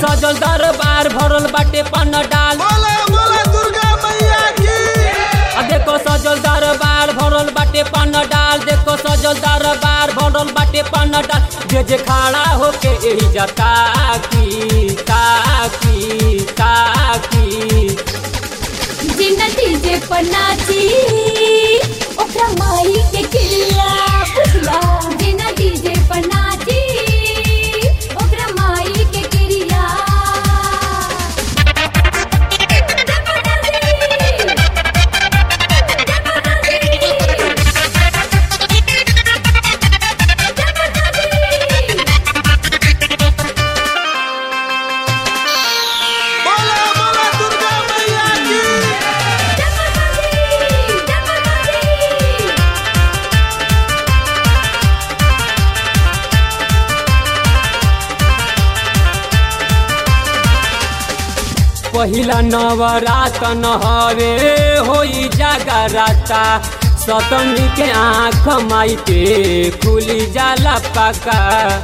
सजल दरबार भरल बाटे पन डाल बोले बोले दुर्गा मैया की आ देखो सजल दरबार भरल बाटे पन डाल देखो सजल दरबार भरल बाटे पन डाल जे जे खड़ा होके एही जता की ताकी ताकी जिन डीजे पर नाची ओकरा माई के किला बुझला जिन डीजे पर नाची ओकरा माई के किला बोले बोले दुर्गा मैया की पहिला नवरातन हवे होई जागराता सतमी के आँख माई के खुली जाला पका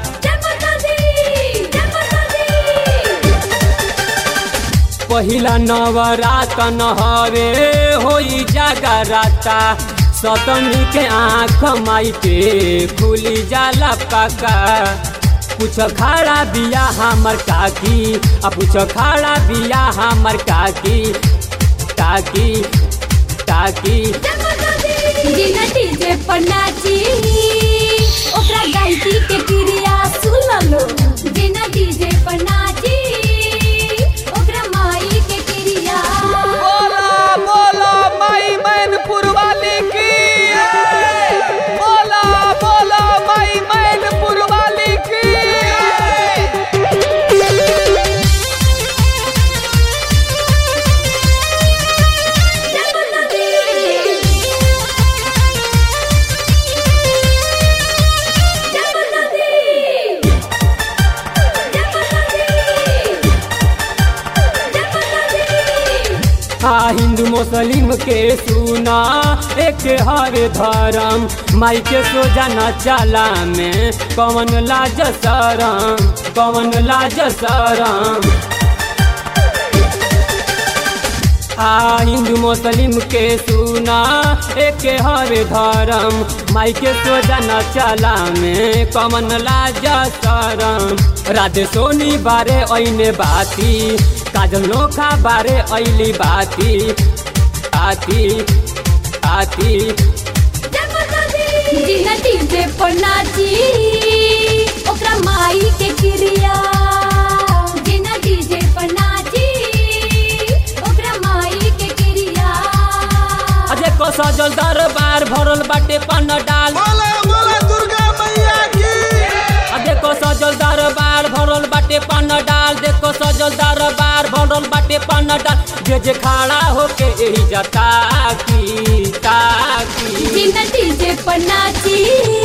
पहिला नवरातन हवे होई जागराता सतमी के आँख माई के खुली जाला पका कुछ खड़ा बिया हमर काकी आ कुछ खड़ा बिया हमर काकी काकी काकी जिन डीजे पर नाची ओकरा गायकी के क्रिया सुन लो जिन डीजे पर नाची ओकरा माई के क्रिया बोला बोला माई मैनपुर वाली की बोला बोला माई मैनपुर वाली की हाँ हिंदू मुस्लिम के सुना एक हर धर्म माई के सोजा न चला में कौन लाज शरम कौन लाज शरम आ हिंदू मुस्लिम के सुना एक हर धर्म माई के सोजा न चला में कमन लाज शरम राधे सोनी बारे ऐने बाती काजल नोखा बारे ऐली बाती आती आती जिन डीजे पर नाची ओकरा माई के क्रिया जिन डीजे पर नाची ओकरा माई के क्रिया अजे को सजल दरबार भरल बाटे पन डाल बोले बोले दुर्गा मैया की आ देखो सजल दरबार भरल बाटे पन डाल देखो सजल दरबार भरल बाटे पन डाल जे जे खड़ा होके एही जता की ताकी जिन डीजे पर नाची